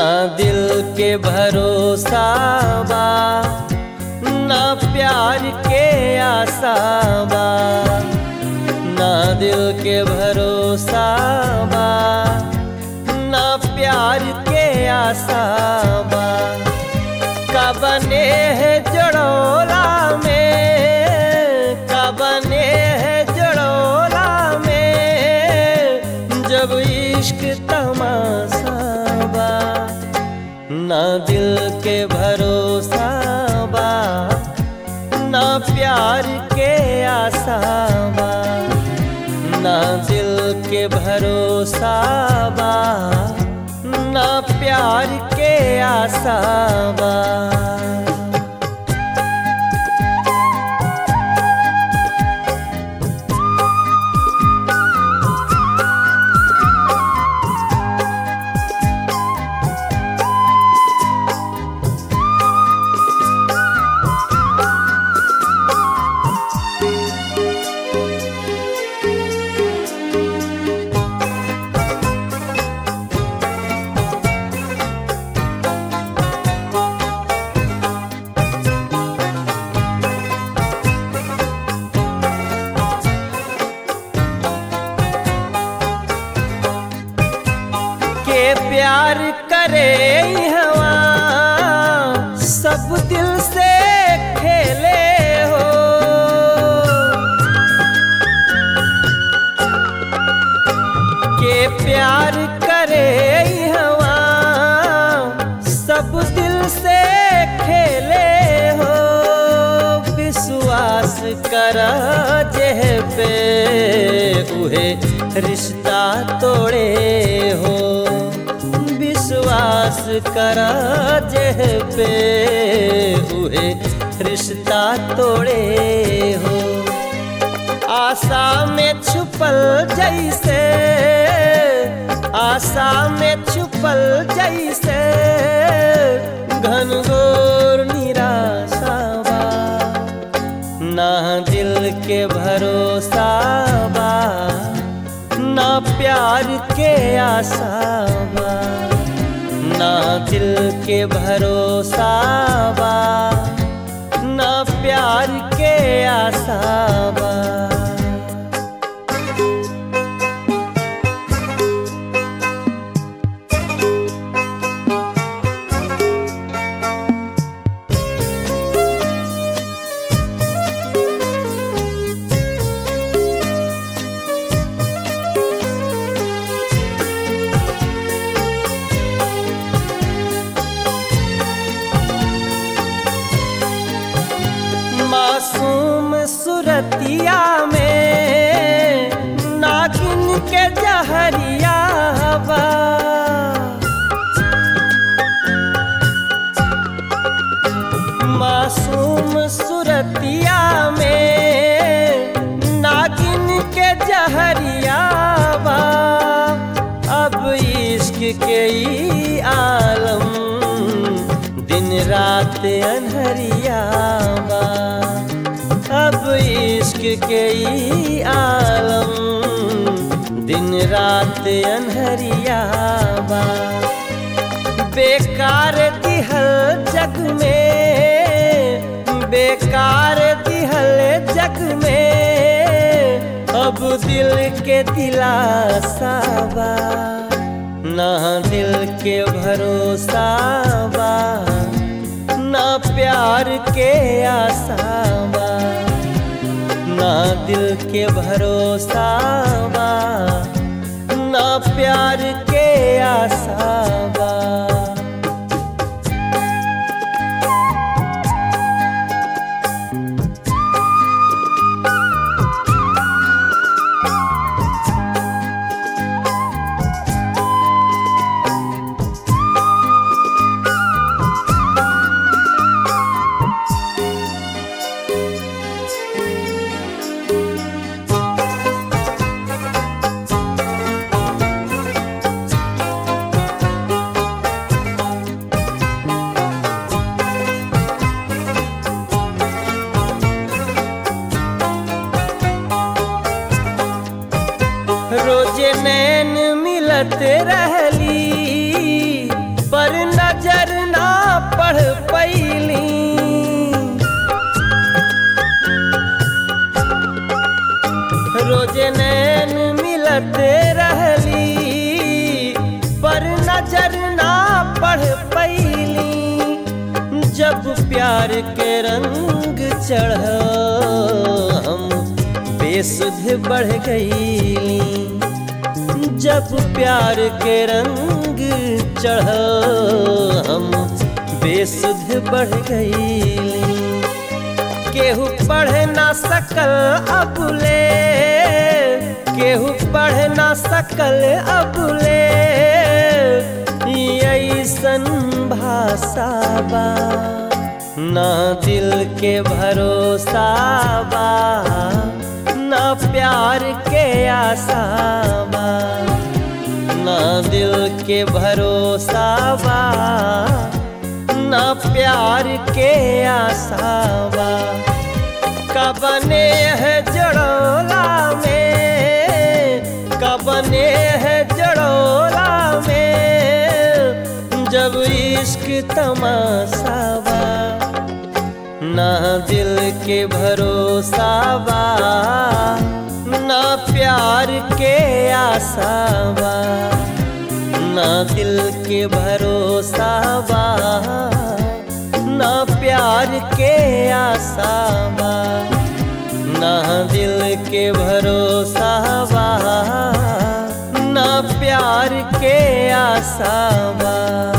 ना दिल के भरोसा बा ना प्यार के आशा बा ना दिल के भरोसा बा ना प्यार के आशा बा कबने है जड़ोला में कबने है जड़ोला में जब इश्क तमाशा बा ना दिल के भरोसा बा ना प्यार के आशा बा ना दिल के भरोसा बा ना प्यार के आशा बा के प्यार करे हवा सब दिल से खेले हो के प्यार करे हवा सब दिल से खेले हो विश्वास कर जेह पे उहे रिश्ता तोड़े हो विश्वास कर जेह पे उहे रिश्ता तोड़े हो आशा में छुपल जैसे आशा में छुपल जैसे घनघोर निराशा बा ना दिल के भरोसा बा ना प्यार के आशा बा ना दिल के भरोसा बा ना प्यार के आशा बा मासूम सुरतिया में नागिन के जहरिया बा मासूम सुरतिया में नागिन के जहरिया बा अब इश्क के ई आलम दिन रात अनहरिया बा अब इश्क के ई आलम दिन रात अनहरिया बा बेकार दिहल जग में बेकार दिहल जग में अब दिल के दिलासा बा ना दिल के भरोसा बा ना प्यार के आशा बा ना दिल के भरोसा बा ना प्यार के आशा बा रोजे नैन मिलत रहली पर प्यार के रंग चढ़ हम बेसुध बढ़ गईली जब प्यार के रंग चढ़ हम बेसुध बढ़ गईली केहू पढ़ ना सकल अबुले केहू पढ़ ना सकल अबुले ऐसन भाषा बा ना दिल के भरोसा बा ना प्यार के आशा बा ना दिल के भरोसा बा ना प्यार के आशा बा कबने है जड़ोला में कबने है जड़ोला में जब इश्क तमाशा बा ना दिल के भरोसा बा ना प्यार के आशा बा ना दिल के भरोसा बा ना प्यार के आशा बा ना दिल के भरोसा बा ना प्यार के आशा बा